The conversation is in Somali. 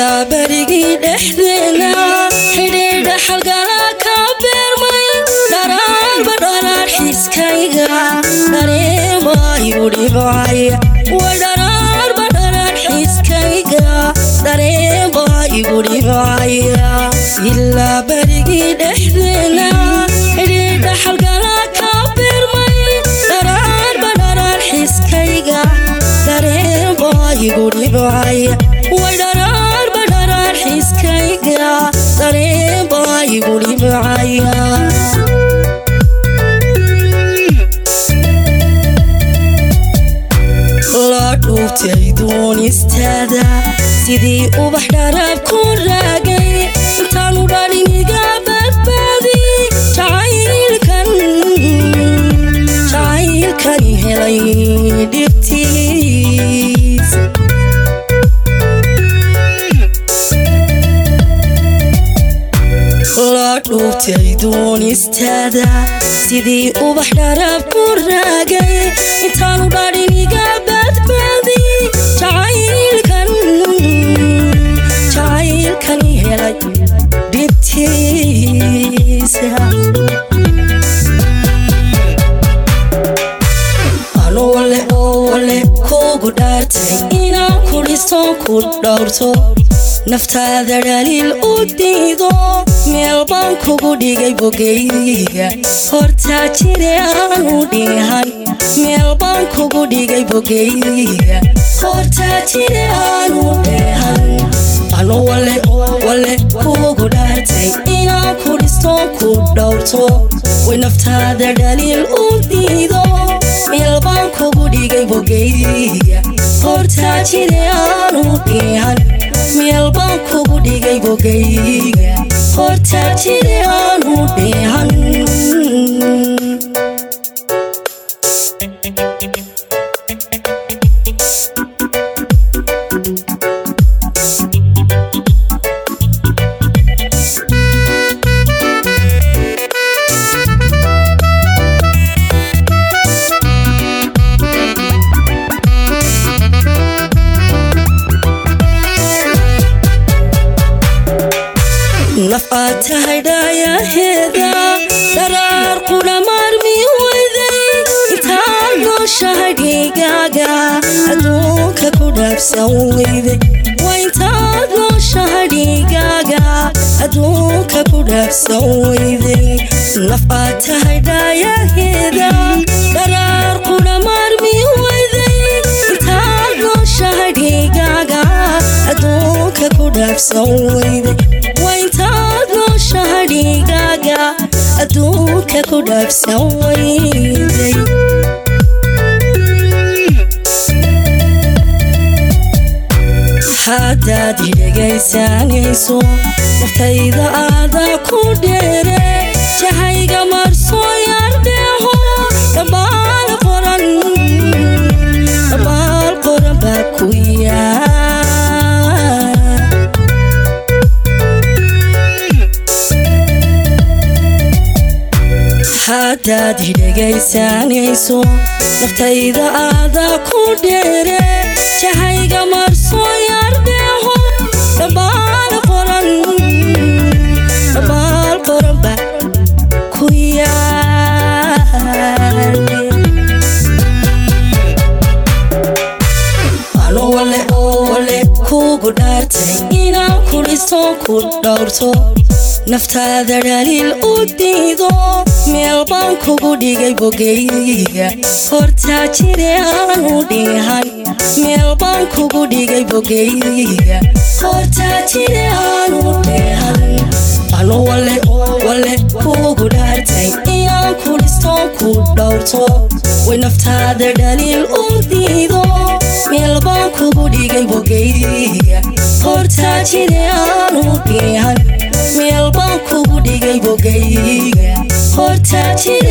ilaa berigii dhexdeena xidhiidha xalgala ka beermay dharaarba dharaar xiskayga dareemayu dhibcaya way dharaarba dharaar xiskayga dareemayu dhibcaya ilaa berigii dhexdeena xidhiidha xalgala ka beermay dharaarba dharaar xiskayga dareemayigu dhibcaya way dharaarba dharaar xiskayga dareemayigu dhibcaya la dhuubtay duunistaada sidii ubax dharaab ku raagay intaanu dhalin iga badbaadi jacaylkan jacaylkan helay dhibtiis la dhuubtay duunistaada sidii ubax dharaab ku raagay intaanu dhalin iga badbaadi jacaylkan jacaylkan helay dhibtiisa anole ole kugu dhaartay inaan ku dhisto ku dhowrto naftaada dhaliil u diido meel baan kugu dhigay bogeyga hortaa jire aanu dhihan meel baan kugu dhigay bogeyga hortaa jire aanu dhihan anu wale wale kugu dhaartay inaan ku dhisto ku dhowrto way naftaada dhaliil u diido meel baan kugu dhigay bogeyga hortaa jire aanu dhihan meel baan kugu dhigay bogeyga hortaa jire aanu dhihan naf aad tahay dhaayaheeda dharaar qudha maarmi weyday intaad nooshahay dhigaaga adduunka ku dhaabsan weyday waa intaad nooshahay dhigaaga adduunka ku dhaabsan weyday naf aad tahay dhaayaheeda dharaar qudha maarmi weyday intaad nooshahay dhigaaga adduunka ku dhaabsan weyday waa intaad nooshahay dhigaaga adduunka ku dhaabsan weyday haddaad dhegaysanayso naftayda aadaa ku dheere jahayga marsoo yardheeho dhambaal qoran dhambaal qoran baa ku yaa haddaad dhegaysanayso naftayda aadaa ku dheere jahayga marsoo yardheeho dhambaal qoran dhambaal qoran baa ku yaale ano wale wale kugu dhaartay inaan ku dhisto ku dhowrto naftaada dhaliil u diido meel baan kugu dhigay bogeyga hortaa jire aanu dhihan meel baan kugu dhigay bogeyga hortaa jire aanu dhihan anu wale wale kugu dhaartay inaan ku dhisto ku dhowrto way naftaada dhaliil u diido meel baan kugu dhigay bogeyga hortaa jire aanu dhihan meel baan kugu dhigay bogeyga hortaa jire